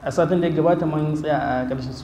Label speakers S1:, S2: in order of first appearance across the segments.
S1: a satin da ya gabata man tsaya a ƙarshen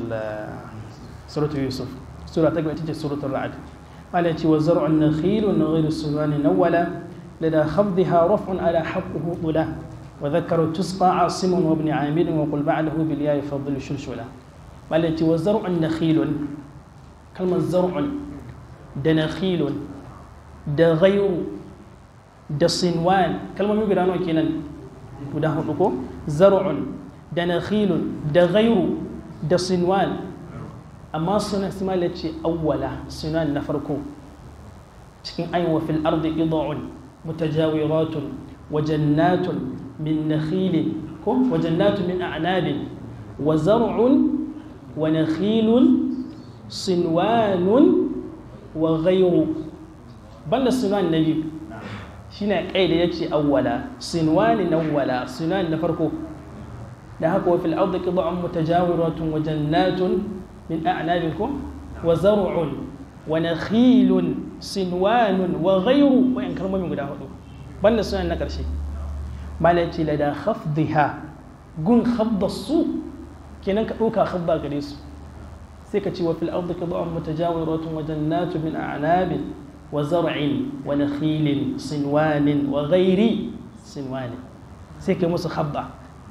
S1: suratul yusuf sura ta gaba ita ce suratul ra'ad mala ce wa zar'un nakhil wa ghayru sunani nawala lada khafdha raf'un ala haqqihi qula wa dhakara tusqa asim wa ibn amir wa qul ba'dahu bil ya'i fadl shulshula mala ce wa zar'un nakhil kalmar zar'un da nakhil da ghayru da sinwan kalmomi guda nawa kenan guda hudu ko zar'un da nakhilun da ghairu da sinwan amma suna simala ce awwala sunan na farko cikin ayin wa fil ardi ida'un mutajawiratun wa jannatun min nakhilin ko wa jannatun min a'nabin wa zar'un wa nakhilun sinwanun wa ghairu banda sunan na biyu shine kai da yace awwala sinwani nawwala sunan na farko da haka wa fil ardi qid'un mutajawiratun wa jannatun min a'nabikum wa zar'un wa nakhilun sinwanun wa ghayru wa in kalmomin guda hudu banda sunan na karshe malaci la da khafdha gun khafda su kenan ka dauka khafda gare su sai ka ce wa fil ardi qid'un mutajawiratun wa jannatun min a'nabin wa zar'in wa nakhilin sinwanin wa ghayri sinwanin sai kai musu khafda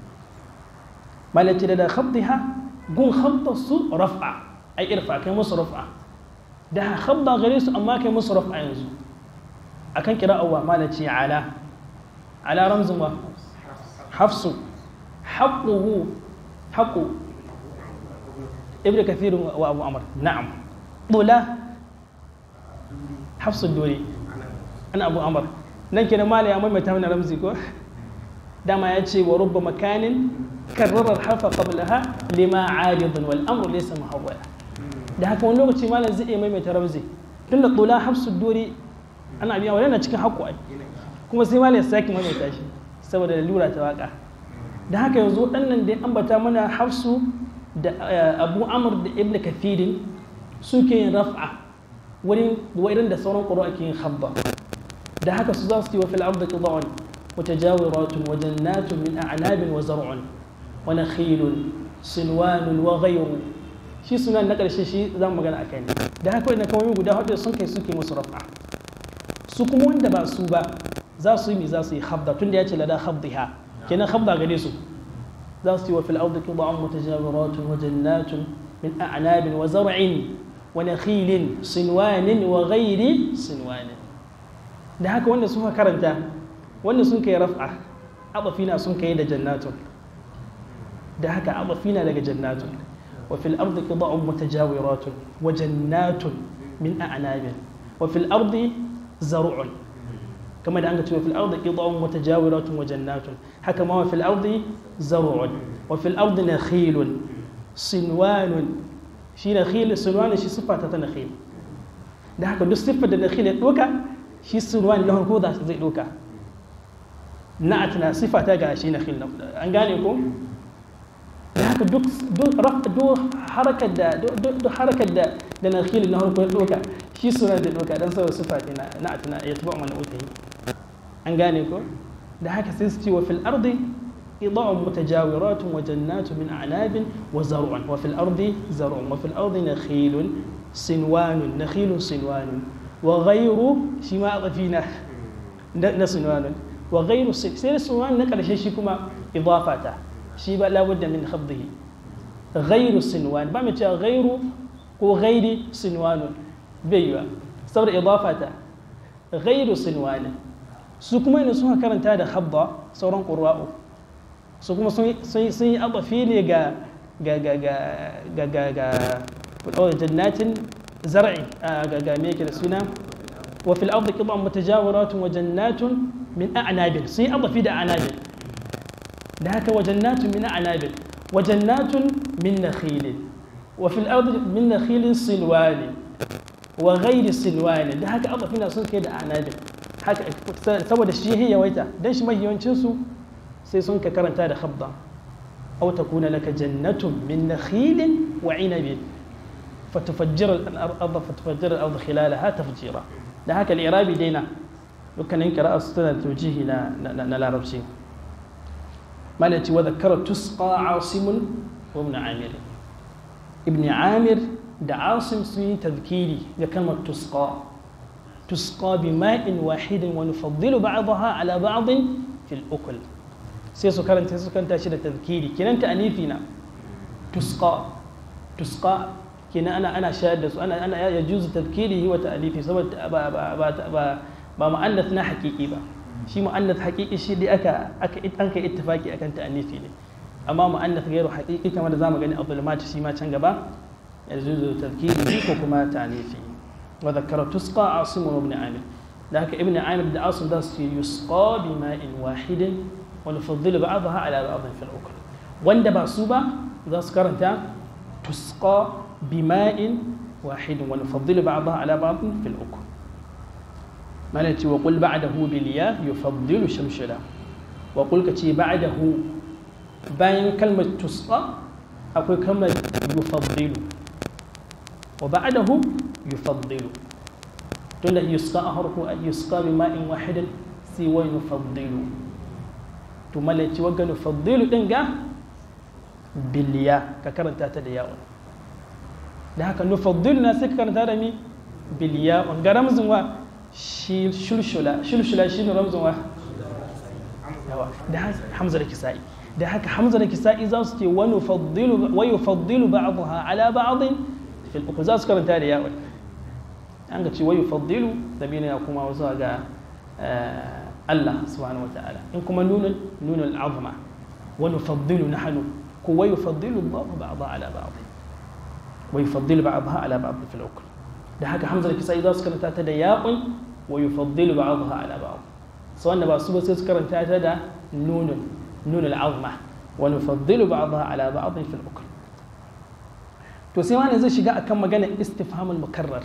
S1: malaci da khabdiha gun khabda su raf'a ai irfa kai musu raf'a da khabda gare su amma kai musu raf'a yanzu akan kira'awa malaci ala ala ramzun wa hafsu haqquhu haqqu ibnu kathir wa abu amr na'am dula hafsu dole ana abu amr nan kenan mala ya maimaita mana ramzi ko dama ya ce wa rubba makanin كرر الحرف قبلها لما عارض والامر ليس محولا da haka wani lokaci malam zai iya maimaita ramzi tun da tula hafsu dori ana biya wani na cikin haƙƙo ai kuma sai malam ya sake maimaita shi saboda lura ta waka da haka yanzu waɗannan da ya ambata mana hafsu da abu amur da ibn kafirin suke yin raf'a wani irin da sauran ƙuro ake yin habba da haka su za su yi wa fil ardi qida'un mutajawiratun wa jannatun min a'nabin wa zar'un wa nakhilun sinwanun wa ghayru shi sunan na ƙarshe shi za mu magana akai ne da haka wannan kalmomi guda hudu sun kai suke musu raf'a su kuma wanda ba su ba za su yi mi za su yi habda tunda ya ce lada habdiha kenan habda gare su za su yi wa fil ardi qida'un mutajawiratun wa jannatun min a'nabin wa zar'in wa nakhilin sinwanin wa ghayri sinwanin da haka wanda suka karanta wanda sun kai raf'a abafina sun kai da jannatun da haka abafina daga jannatun wa fil ardi qida'un mutajawiratun wa jannatun min a'nabin wa fil ardi zar'un kama da an ga cewa fil ardi qida'un mutajawiratun wa jannatun haka ma wa fil ardi zar'un wa fil ardi nakhilun sinwanun shi nakhil sinwanun shi sifa ta nakhil da haka duk siffar da nakhil ya doka shi sinwan na farko da zai doka na'at na sifa ta ga shi nakhil an gane ko da haka duk duk harakar da duk harakar da da nakhil na farko ya doka shi suna da doka dan saboda sifa ta na'at na ya tuba mana utahi an gane ko da haka sai su ce wa fil ardi قطع متجاورات وجنات من أعناب وزرع وفي الأرض زرع وفي الأرض نخيل سنوان نخيل سنوان وغير شماء فينا نسنوان وغير سير سنوان نقل شيء كما إضافته شيء لا بد من خفضه غير سنوان بعمل غير وغير سنوان بيوا صبر إضافته غير سنوان su kuma ina suka karanta da habba sauran ƙura'u su kuma sun yi abafi ne ga ga ga ga ga ga ga jannatin zar'i ga ga me yake da suna wa fil ardi qita'un mutajawiratun wa jannatun min a'nabin sun yi abafi da a'nabin da haka wa jannatun min a'nabin wa jannatun min nakhilin wa fil ardi min nakhilin silwani wa ghairi silwani da haka abafi na sun kai da a'nabin haka saboda shi yawaita dan shi mahiyancin su sai sun ka karanta da khabda aw takuna laka jannatun min nakhilin wa inabin fatufajjira al-ardh fatufajjira al-ardh khilalaha tafjira da haka al-irabi daina dukkanin qira'a su tana tawjihi na na larabci malaci wa zakara tusqa asimun wa ibn amir ibn amir da asim sun yi tazkiri da kalmar tusqa tusqa bi ma'in wahidin wa nufaddilu ba'daha ala ba'din fil ukul sai su karanta su karanta shi da tazkiri kinan ta anifi na tusqa tusqa kina ana ana shayar da su ana ana ya juzu tadkirihi wa ta'lifi saboda ba ba ba ba ba mu'annath na haqiqi ba shi mu'annath haqiqi shi dai aka aka an kai ittifaki akan ta'anifi ne amma mu'annath gairu haqiqi kamar da zamu gani abdul shi ma can gaba ya juzu tadkirihi ko kuma ta'anifi wa dhakkara tusqa asim ibn amir da haka ibn amir da asim da su yusqa bi ma'in wahidin wa nufaddilu ba'daha ala ba'd fil ukul wanda ba su ba za su karanta tusqa بماء واحد ونفضل بعضها على بعض في الأكل مالتي وقل بعده بالياء يفضل شمشلا وقل كتي بعده باين كلمة تسقى أقول كلمة يفضل وبعده يفضل تقول يسقى أهرك يسقى بماء واحد سوى يفضل تمالتي وقل يفضل إنجا بالياء ككرنتا تدياؤن da haka nufaddilu na sai ka karanta da mi biliya ga ramzin wa shi shulshula shulshula shi ne ramzin wa yawa da hamza da kisa'i da haka hamza da kisa'i za su ce wa nufaddilu wa yufaddilu ba'daha ala ba'din fil uku za su karanta da yawa an ga ce wa yufaddilu zamina ya kuma zuwa ga Allah subhanahu wataala in kuma nunun nunul azma wa nufaddilu nahnu ko wa yufaddilu Allah ba'daha ala ba'din ويفضل بعضها على بعض في الأكل ده هكا حمزة الكسائي إذا سكرت تاتا ياء ويفضل بعضها على بعض سواء نبا سوبا سكرت تاتا نون نون العظمة ونفضل بعضها على بعض في الأكل to sai wani zai shiga akan magana istifhamul mukarrar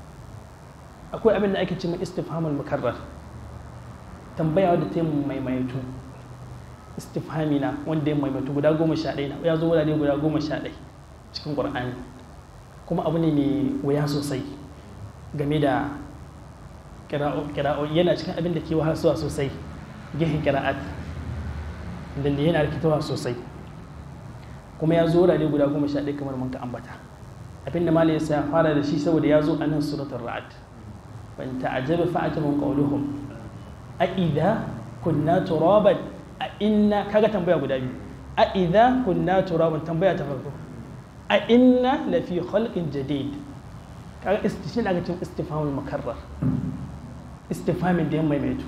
S1: akwai abin da ake ce mai istifhamul mukarrar tambaya wadda ta yi maimaitu istifhami na wanda ya maimaitu guda goma sha ɗaya ya zo wurare guda goma sha ɗaya cikin ƙur'ani kuma abu ne mai wuya sosai game da kira'o yana cikin abin da ke wahalsuwa sosai gihin kira'at da yana rikitawa sosai kuma ya zo wurare guda goma sha ɗaya kamar mun ka ambata abin da malai ya fara da shi saboda ya zo a nan suratul ra'ad ban ta'ajjaba fa'ajabun qawluhum a idza kunna turaban a inna kaga tambaya guda biyu a idza kunna turaban tambaya ta farko a inna lafi khalqin jadid kaga istishin daga cikin istifhamul mukarrar istifhamin da ya maimaito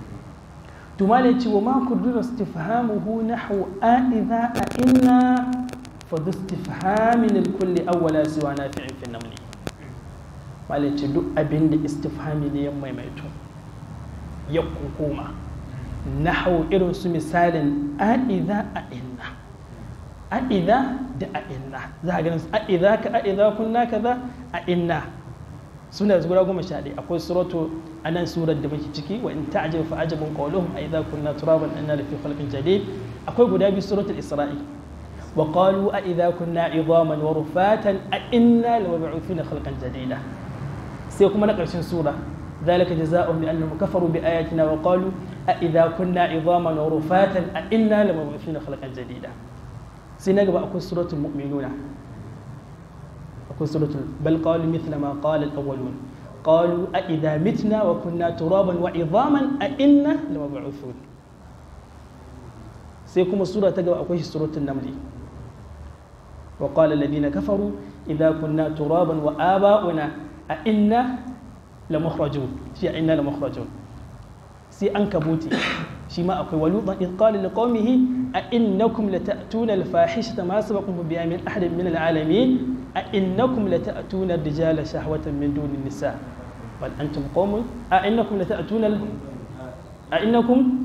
S1: to malai ce wa ma kudura istifhamuhu nahwu a idza a inna fa dhu istifhamin likulli awwala siwa nafi'in fi namli malai ce duk abin da istifhami ne ya maimaito ya kukuma nahwu irin su misalin a idza a inna a'iza da a'inna za a ganin a'iza ka a'iza kunna kaza a'inna suna da guda goma sha ɗaya akwai suratu a nan surar da muke ciki wa in ta'jab fa ajabun qawluhum a'iza kunna turaban inna lafi khalqin jadid akwai guda biyu suratul isra'i wa qalu a'iza kunna idhaman wa rufatan a'inna lamab'uthuna khalqan jadida sai kuma na ƙarshen sura ذلك جزاؤهم بأنهم كفروا بآياتنا وقالوا أإذا كنا عظاما ورفاتا أإنا لمبعوثون خلقا جديدا sai na gaba akwai suratul mu'minuna akwai suratul bal qalu mithla ma qala al-awwalun qalu a idha mitna wa kunna turaban wa idhaman a inna lamab'uthun sai kuma sura ta gaba akwai suratul naml wa qala alladhina kafaru idha kunna turaban wa aba'una a inna lamukhrajun shi a inna lamukhrajun sai an kabuti shi ma akwai walutan in qala liqaumihi a innakum lata'tuna al-fahishata ma sabaqakum biha min ahadin min al-alamin a innakum lata'tuna ar-rijala shahwatan min duni an-nisa bal antum qaumun a innakum lata'tuna a innakum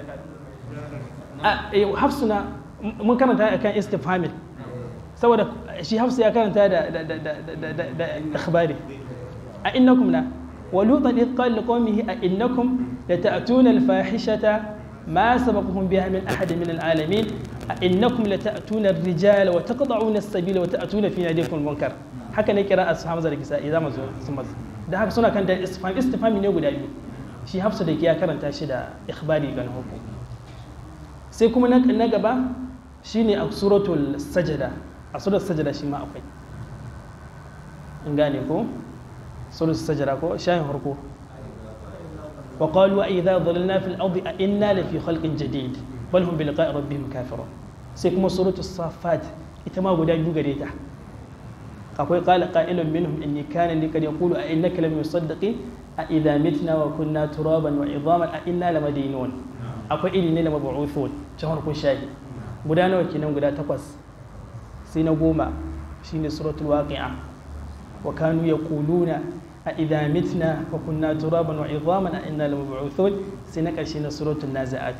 S1: a hafsuna mun karanta akan istifhamin saboda shi hafsu ya karanta da da da da da ikhbari a innakum la ولوطا إذ قال لقومه أئنكم لتأتون الفاحشة ما سبقهم بها من أحد من العالمين أئنكم لتأتون الرجال وتقطعون السبيل وتأتون في ناديكم المنكر haka ne kira ashabu zar kisa idan mazo sun mazo da haka suna kan da istifham istifhami ne guda biyu shi hafsa da ya karanta shi da ikhbari ga hukum sai kuma na gaba shine a suratul sajada a suratul sajada shi ma akwai in gane ko suratul sajada ko shayin harko wa qalu a idza dhalalna fil ardi a inna la fi khalqin jadid bal hum bi liqa'i rabbihim kafirun sai kuma suratul safat ita ma guda biyu gare ta akwai qala qa'ilun minhum inni kana li kad yaqulu a innaka lam yusaddiqi a idza mitna wa kunna turaban wa idhaman a inna lamadinun akwai iri ne da mabu'uthun ta harkun shahi guda nawa kenan guda takwas sai na goma shine suratul waqi'a wa kanu yaquluna a idza mitna wa kunna turaban wa idhaman a inna lamab'uthun sai na karshe na suratul nazi'at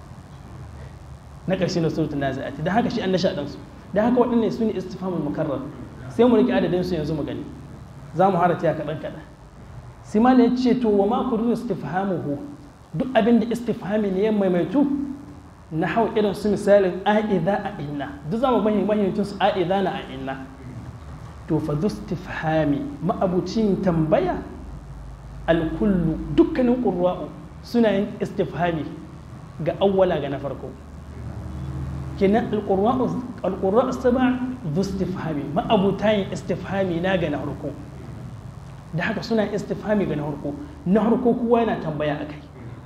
S1: na karshe na suratul nazi'at dan haka shi an nasha dan su dan haka waɗannan su ne istifhamul mukarrar sai mu rike adadin su yanzu mu gani za mu harata ya kaɗan kaɗan sai ma ya ce to wa ma kudu istifhamuhu duk abin da istifhami ne ya maimaitu na hau irin su misalin a'iza a inna duk zama mahimmancin su a'iza na a inna to fa zu istifhami ma'abucin tambaya alkullu dukkanin ƙurra'u suna yin istifhami ga awwala ga na farko kenan alƙurra'u saba zu istifhami ma'abuta yin istifhami na ga na farko da haka suna istifhami ga na farko na farko kowa yana tambaya a kai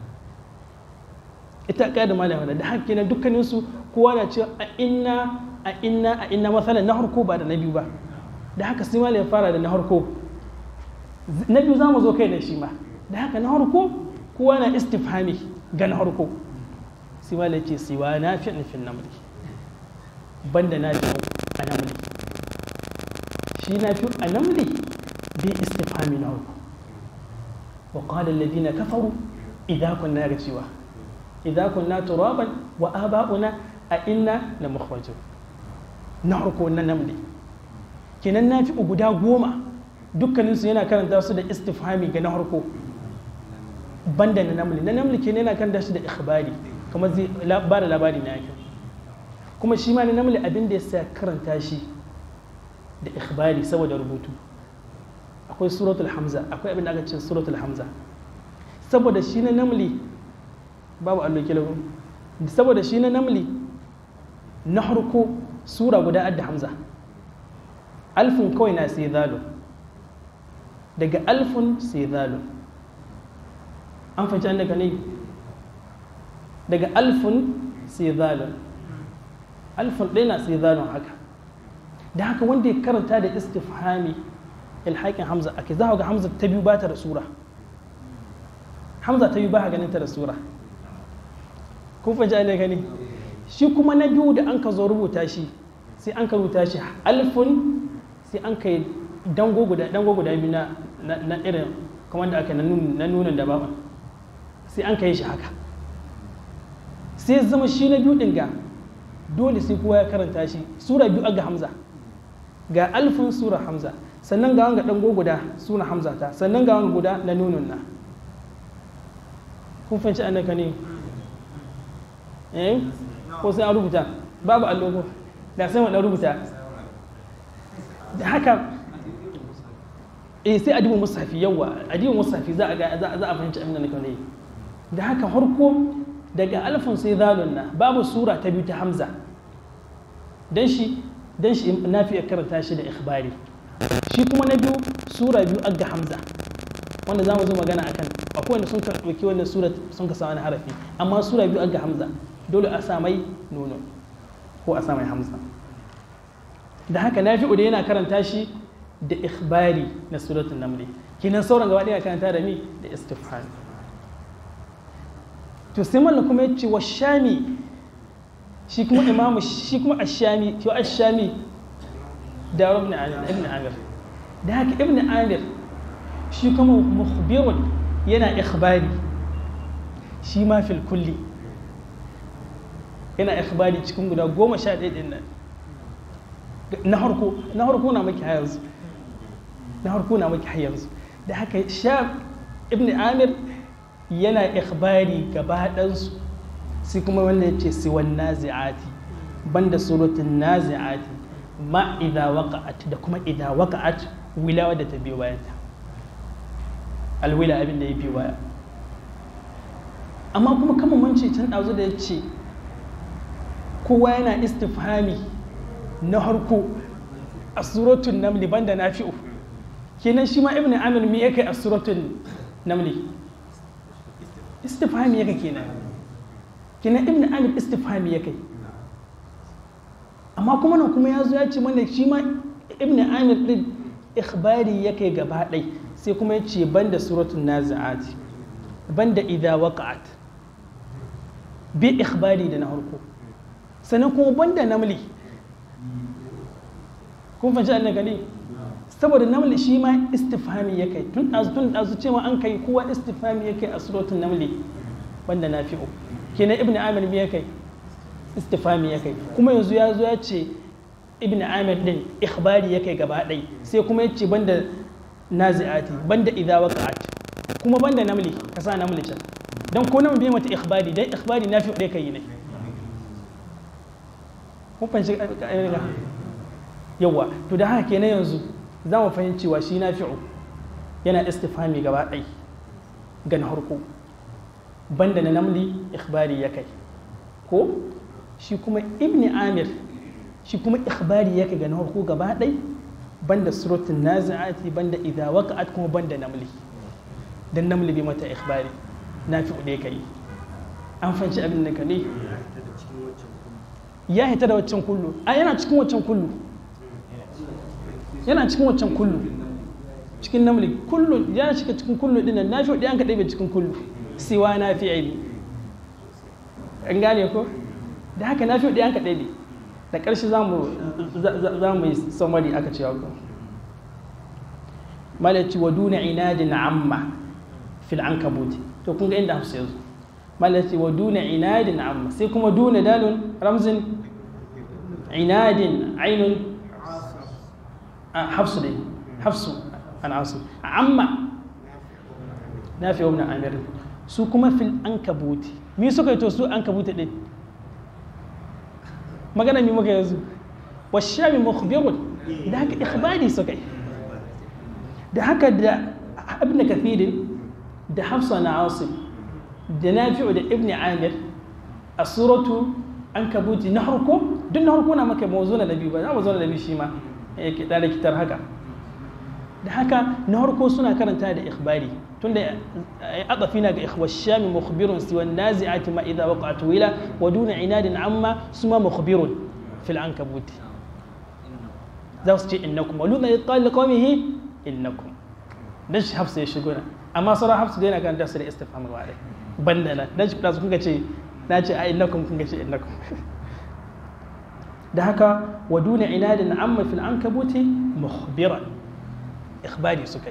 S1: ita ka da malama da haka kenan dukkanin su kowa na cewa a inna a inna a inna masalan na harko ba da na biyu ba da haka sai malama ya fara da na harko na biyu zamu zo kai da shi ma da haka na harko kowa na istifhami ga na harko sai malama ce siwa na fi nufin namli banda na fi a namli shi na fi a namli bi istifhami na harko وقال الذين كفروا إذا كنا رجوا إذا كنا ترابا وآباؤنا أئنا لمخرجون نحركو نملي kenan na fi guda goma dukkaninsu yana karanta su da istifhami ga na harko banda na namli na namli kenan yana karanta shi da ikhbari kamar zai ba da labari na yake kuma shi ma na namli abin da ya sa karanta shi da ikhbari saboda rubutu akwai suratul hamza akwai abin da aka ce suratul hamza saboda shi na namli babu allo kilabu saboda shi na namli na harko sura guda adda hamza alfin kawai na sai zalo daga alfin sai zalo an fahimci an daga ne daga alfin sai zalo alfin ɗaya na sai zalo haka da haka wanda ya karanta da istifhami ilhaƙin hamza ake za ga hamza ta biyu ba ta da sura hamza ta biyu ba ganin ta da sura kun fahimci ne gani shi kuma na biyu da an ka zo rubuta shi sai an ka rubuta shi alfun sai an ka yi dango guda dango guda biyu na na irin kamar da aka na nunin da baban sai an ka yi shi haka sai zama shi na biyu din ga dole sai kowa ya karanta shi sura biyu ga hamza ga alfun sura hamza sannan ga wanga dango guda suna hamza ta sannan ga wanga guda na nunun na kun fahimci annaka ne eh ko sai an rubuta babu allogo da sai mu rubuta da haka eh sai adibu musafi yawa adibu musafi za a ga za a fahimci abin da nake ne da haka harko daga alfin sai zalun na babu sura ta biyu ta hamza dan shi dan shi nafi karanta shi da ikhbari shi kuma na biyu sura biyu aga hamza wanda za mu zo magana akan akwai wanda sun ɗauki wannan sura sun ka sa wani harafi amma sura biyu aga hamza dole a sa mai nono ko a sa mai hamza da haka na da yana karanta shi da ikhbari na suratun namli kinan sauran gaba ɗaya karanta da mi da istifham to sai mallan kuma ya ce wa shami shi kuma imamu shi kuma ashami to ashami da ibn amir da haka ibn amir shi kuma mukhbirun yana ikhbari shi ma fil kulli yana ikhbari cikin guda goma sha ɗaya ɗin nan na harko na harko na maki yanzu na harko na maki yanzu da haka sha ibn amir yana ikhbari gaba ɗansu sai kuma wanda ya ce siwan nazi'ati banda surutun nazi'ati ma idha waqa'at da kuma idha waqa'at wilawa da ta biyo bayan ta alwila abin da ya biyo baya amma kuma kama mance can ɗazu da ya ce kowa yana istifhami na harko a suratun namli banda nafi'u kenan shi ma ibn amir me yake a suratun namli istifhami yake kenan kenan ibn amir istifhami yake amma kuma nan kuma ya zo ya ce mana shi ma ibn amir din ikhbari yake gaba ɗai sai kuma ya ce banda suratun nazi'at banda idha waqa'at bi ikhbari da na harko sannan kuma banda namli kun fahimci annan gani saboda namli shi ma istifhami ya kai tun ɗazu tun ɗazu cewa an kai kowa istifhami ya kai a suratun namli banda na fi'o kenan ibn amir ya kai istifhami ya kai kuma yanzu ya zo ya ce ibn amir din ikhbari ya kai gaba ɗai sai kuma ya ce banda nazi'ati banda idza waqa'at kuma banda namli ka sa namli can dan ko namli bai mata ikhbari dan ikhbari na fi'o dai kai ne kun fahimci yawa to da haka kenan yanzu za mu fahimci cewa shi na fi'u yana istifhami gaba ɗai ga na harko banda na namli ikhbari ya kai ko shi kuma ibn amir shi kuma ikhbari ya kai ga na harko gaba ɗai banda suratun nazi'ati banda idha waqa'at kuma banda namli dan namli bai mata ikhbari na fi'u ɗaya kai an fahimci abin da ka ne ya hita da waccan kullu a yana cikin waccan kullu yana cikin waccan kullu cikin namli kullu ya shiga cikin kullu din nan nafi ɗayan kaɗai bai cikin kullu siwa na fi aini an gane ko da haka nafi ɗayan kaɗai ne da ƙarshe za mu yi samari aka cewa ko malaci wa duna inadin amma fil ankabuti to kun ga inda hafsa yanzu malaci wa duna inadin amma sai kuma duna dalun ramzin inadin ainun حفص دي حفص عن عاصم عما نافع وابن عامر su kuma fil ankabuti mi suka yi to su ankabuti din magana mi muka yanzu wa shami mukhbirun da haka ikhbari suka yi da haka da ibn kathirin da hafsa na asim da nafi'u da ibn amir a suratu ankabuti na harko duk na harko na maka mawzuna da biyu ba za mu zo da biyu shi ma da likitar haka da haka na harko suna karanta da ikhbari tunda adafi na ga ikhwar shami mukhbirun siwa nazi'ati ma idza waqa'at wila wa duna inadin amma suma mukhbirun fil ankabuti za su ce innakum wa luna yaqal liqawmihi innakum dan shi hafsa ya shigo na amma sauran hafsa dai na kan dasu da istifham wa dai banda na dan shi da su kunga ce na ce a innakum kunga ce innakum da haka wa duna inadin amma fil ankabuti mukhbiran ikhbari suka yi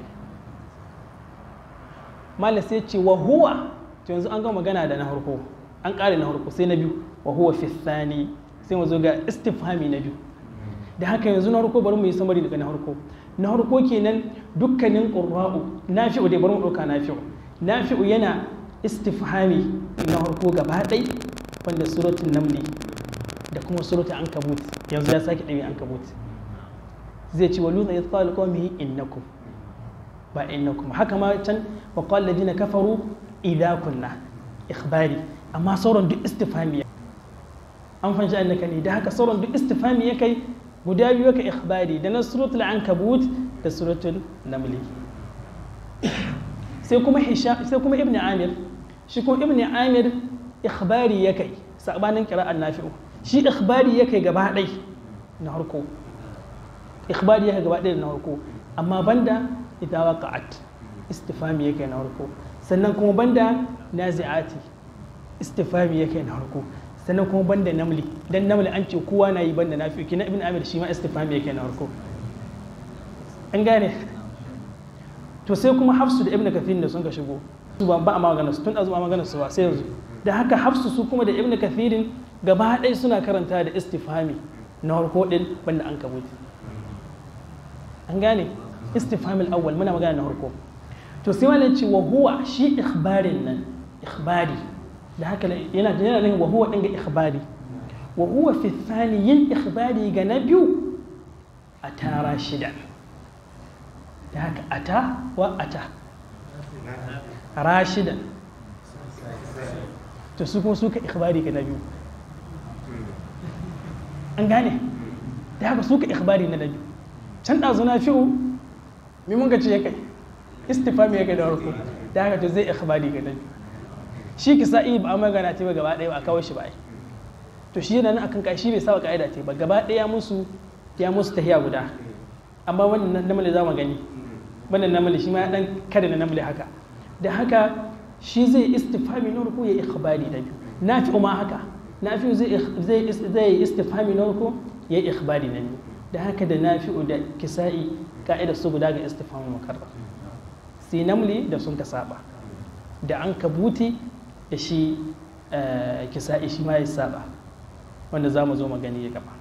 S1: malam sai ce wa huwa to yanzu an ga magana da na harko an kare na harko sai na biyu wa huwa fi thani sai mu zo ga istifhami na biyu da haka yanzu na harko bari mu yi samari daga na harko na harko kenan dukkanin qurra'u nafi'u dai bari mu dauka nafi'u nafi'u yana istifhami na harko gaba ɗai wanda suratul namli da kuma suratul ankabut yanzu ya sake ɗabi ankabut zai ce wa luna ya tsala qawmihi innakum ba innakum haka ma can wa qala ladina kafaru idza kunna ikhbari amma sauran duk istifhami an fanci annaka ne da haka sauran duk istifhami ya kai guda biyu ka ikhbari da na suratul ankabut da suratul namli sai kuma hisham sai kuma ibnu amir shi kuma ibnu amir ikhbari ya kai sabanin qira'an nafi'u shi ikhbari ya kai gaba ɗai na harko ikhbari ya kai gaba ɗai na harko amma banda idza waqa'at istifhami ya kai na harko sannan kuma banda nazi'ati istifhami ya kai na harko sannan kuma banda namli dan namli an ce kowa na yi banda nafi kina ibn amir shi ma istifhami ya kai na harko an gane to sai kuma hafsu da ibn kathir da sun ka shigo su ba a magana su tun azu ba magana su ba sai yanzu da haka hafsu su kuma da ibn kathirin gaba ɗaya suna karanta da istifhami na harko ɗin banda an kabuti an gane istifhamil awwal muna magana na harko to sai wani ce wa huwa shi ikhbarin nan ikhbari da haka yana yana nan wa huwa ɗin ga ikhbari wa huwa fi thani yin ikhbari ga na biyu a tara shida da haka ata wa ata rashidan to su kuma suka ikhbari ga na biyu an gane da haka suka ikhbari na dabi can ɗazu na fi'u mi mun ga ce ya kai istifami ya kai da farko da haka to zai ikhbari ga dabi shi kisa iya ba a magana ta ba gaba ɗaya ba a kawo shi ba ai to shi yana nan akan kai shi bai saba ka'ida ce ba gaba ɗaya musu ya musu tahiya guda amma wannan namale za mu gani wannan namale shi ma ya dan kada na namale haka da haka shi zai istifami na farko ya ikhbari da biyu nafi ma haka nafi zai zai zai istifami na farko ya ikhbari na biyu da haka da nafi'u da kisa'i ka'ida su guda ga istifami mukarrar sai namli da sun ka saba da an kabuti da shi kisa'i shi ma ya saba wanda za mu zo magani ya gaba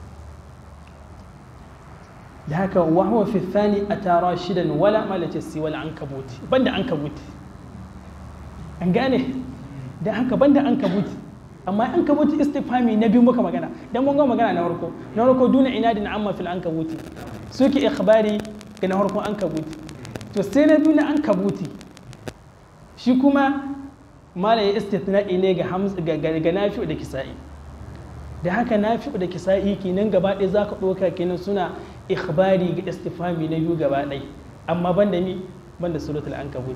S1: da haka wahawa fi thani a tara shidan wala malace si wala an kabuti banda an kabuti an gane da haka banda an kabuti amma an kabuti istifami na biyu muka magana dan mun ga magana na farko na farko duna inadin amma fil an kabuti suke ikhbari ga na farko an kabuti to sai na biyu na an kabuti shi kuma mala ya istithna'i ne ga hamza ga ga nafi'u da kisa'i da haka nafi'u da kisa'i kenan gaba ɗaya zaka ɗauka kenan suna ikhbari ga istifami na biyu gaba ɗaya amma banda mi banda suratul ankabut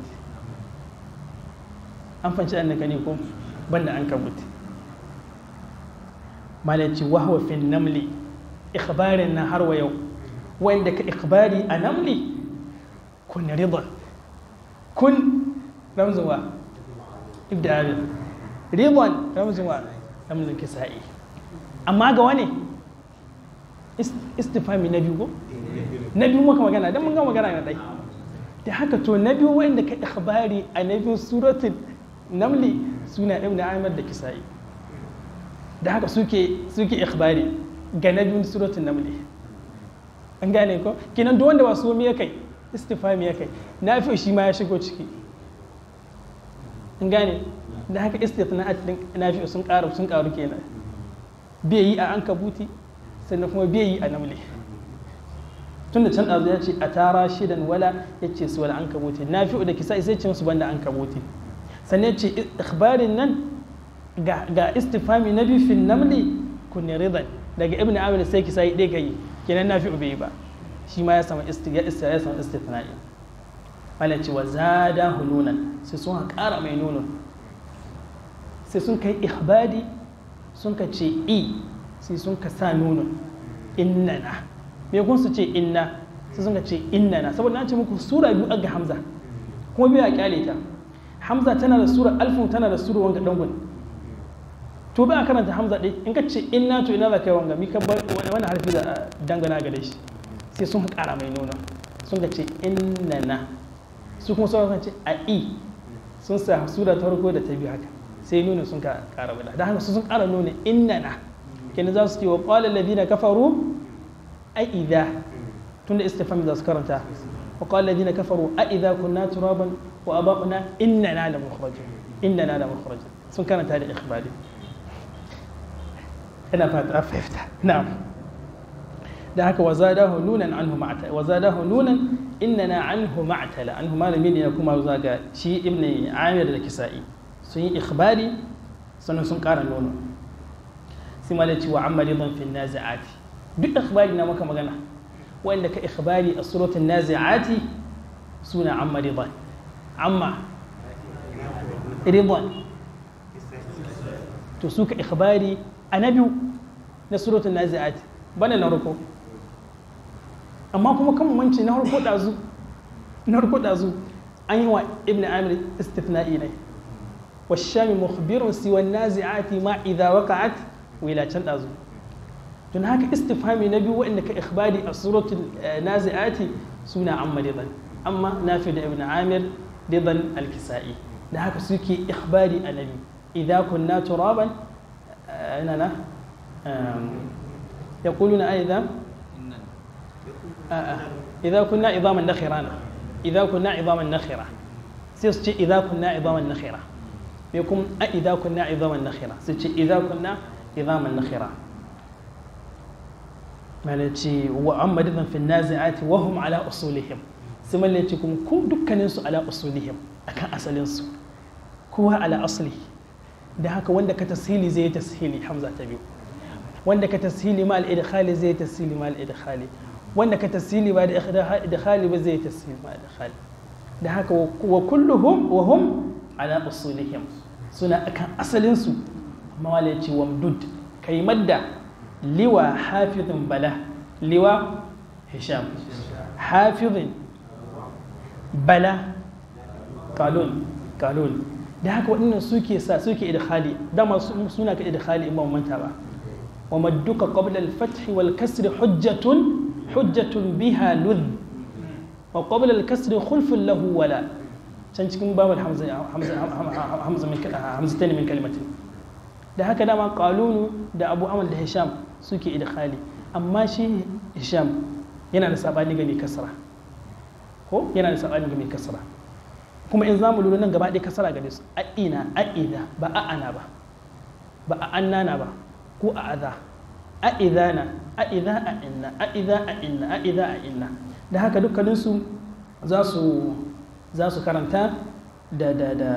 S1: an fanci an ne ko banda ankabut malaci wahwa fi namli ikhbarin na har wa yau wanda ka ikhbari a namli kun rida kun ramzuwa ibda abin ridwan ramzuwa ramzun kisa'i amma ga wani istifami na biyu ko na biyu muka magana don mun ga magana na ɗai da haka to na biyu wanda ka ikhbari a na biyu suratul namli suna ibn amir da kisa'i da haka suke suke ikhbari ga na biyu suratul namli an gane ko kenan duk wanda ba su ya kai istifami ya kai na fi shi ma ya shigo ciki an gane da haka istithna'at din na fi sun karu sun karu kenan bai yi a ankabuti sannan kuma bai yi a namle tun da can ɗazu ya ce a tara shidan wala ya ce su wala an kabuti na fi da kisa sai ce musu banda an kabuti sannan ce ikhbarin nan ga istifami na biyu fin namli kunne ridan daga ibn amir sai kisa yi ɗaya gayi kenan na fi bai yi ba shi ma ya sama ya isa ya sama istifna'i wala ce wa zada hununan sai sun ƙara mai nuno sai sun kai ikhbari sun ka ce i sai sun ka sa nuno innana me kun su ce inna sai sun ka ce innana saboda na ce muku sura biyu aga hamza kuma biyu a kyale ta hamza tana da sura alfu tana da sura wanga dangun to ba a karanta hamza ɗai in ka ce inna to ina za ka yi wanga mi ka bar wani harfi da dangana gare shi sai sun ƙara mai nuna sun ka ce innana su kuma sauran ce a i sun sa sura ta farko da ta biyu haka sai nuna sun ka ƙara bada da haka su sun ƙara nuna innana kenan za su ce wa qala alladhina kafaru a idha tunda istifham za su karanta wa qala alladhina kafaru a idha kunna turaban wa aba'una innana la mukhrajun innana la mukhrajun sun karanta da ikhbari ina fata fahimta na'am da haka wa zadahu nunan anhu ma'tala wa zadahu nunan innana anhu ma'tala anhu malami ne kuma zaga shi ibn amir da kisa'i sun yi ikhbari sannan sun ƙara nono sai malai ce wa amma ridan fi nazi'ati duk ikhbari na maka magana wanda ka ikhbari a suratul nazi'ati suna amma ridan amma ridan to suka ikhbari a na biyu na suratul nazi'ati bana na ruko amma kuma kan manci na harko dazu na harko dazu an yi wa ibn amir istifna'i ne wa shami mukhbirun siwa nazi'ati ma idza waqa'at wila can dazu don haka istifhami na biyu wanda ka ikhbari a suratul nazi'ati suna amma ridan amma nafi da ibn amir ridan al-kisa'i da haka suke ikhbari a nabi idza kunna turaban اننا يقولون ايضا اذا كنا عظاما نخرا اذا كنا عظاما نخرا سيسجي اذا كنا عظاما نخرا يكون اذا كنا عظاما نخرا سيسجي اذا كنا عظاما نخرا مالتي واما ايضا في النازعات وهم على اصولهم سما التي كم دكانين على اصولهم akan asalinsu kowa ala asli da haka wanda ka tashili zai tashili hamza ta biyu wanda ka tasili ma al-idkhali zai tasili ma al-idkhali wanda ka tasili ba da idkhali ba zai tasili ma al-idkhali da haka wa kulluhum wa hum ala usulihim suna akan asalin su amma wala yace wamdud kai madda liwa hafizun bala liwa hisham hafizun bala kalun kalun da haka waɗannan suke sa suke idkhali dama suna ka idkhali in ba manta ba wa madduka qabla al-fath wal kasr hujjatun hujjatun biha ludh wa qabla al-kasr khulfun lahu wala can cikin babul hamza hamza hamza min hamzatayn min kalimatin da haka dama qalunu da abu amal da hisham suke idkhali amma shi hisham yana da sabani ga mai kasra ko yana da sabani ga mai kasra kuma in zamu lura nan gaba ɗaya kasara gare su a ina a ina ba a ana ba ba a annana ba ko a aza a idana a idza a inna a idza a inna a idza a inna da haka dukkanin su za su za su karanta da da da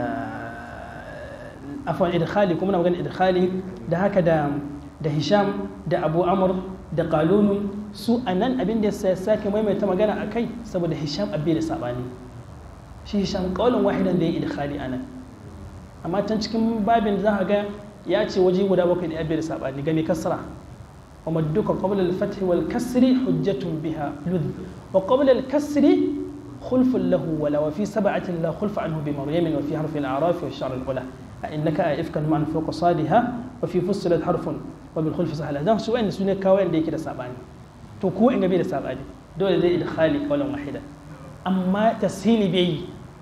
S1: afwan idkhali kuma na magana idkhali da haka da da hisham da abu amr da qalunu su anan abin da ya sake maimaita magana akai saboda hisham abin da sabani shi shan kaulin wahidan da ya idkhali anan amma can cikin babin za ga ya ce waje guda bakwai da ya biyar sabani gani kasra wa madduka qabla al-fath wal kasri hujjatun biha ludh wa qabla al-kasri خلف له ولا وفي سبعة لا خلف عنه بمريم وفي حرف الأعراف والشعر الأولى إنك إفكا من فوق صادها وفي فصلت حرف وبالخلف سهلة ده سؤال سنة كوين دي كده سابعني تو كو إنجا بيدا سابعني دول دي إدخالي قولا واحدا أما تسهيلي بي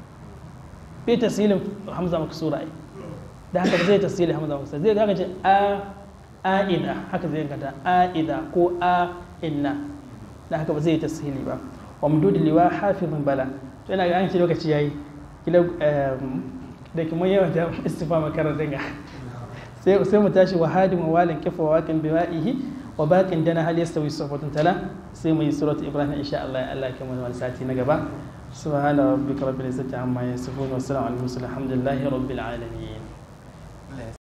S1: bai tasirin hamza maksura ai da haka zai tasiri hamza maksura zai haka ce a a'ida haka zai gata a'ida ko a inna da haka ba zai tasiri ba wa mudud liwa hafizun bala to ina ga an ce lokaci yayi kila da kuma yawan da istifa makarar dinga sai sai mu tashi wa hadim wa walin kifa wa waqin biwa'ihi wa baqin dana hal yastawi safatun tala sai mu yi surat ibrahim insha Allah Allah ya kamar wani sati na gaba سبحان ربك رب العزة عما يصفون والسلام على المرسلين الحمد لله رب العالمين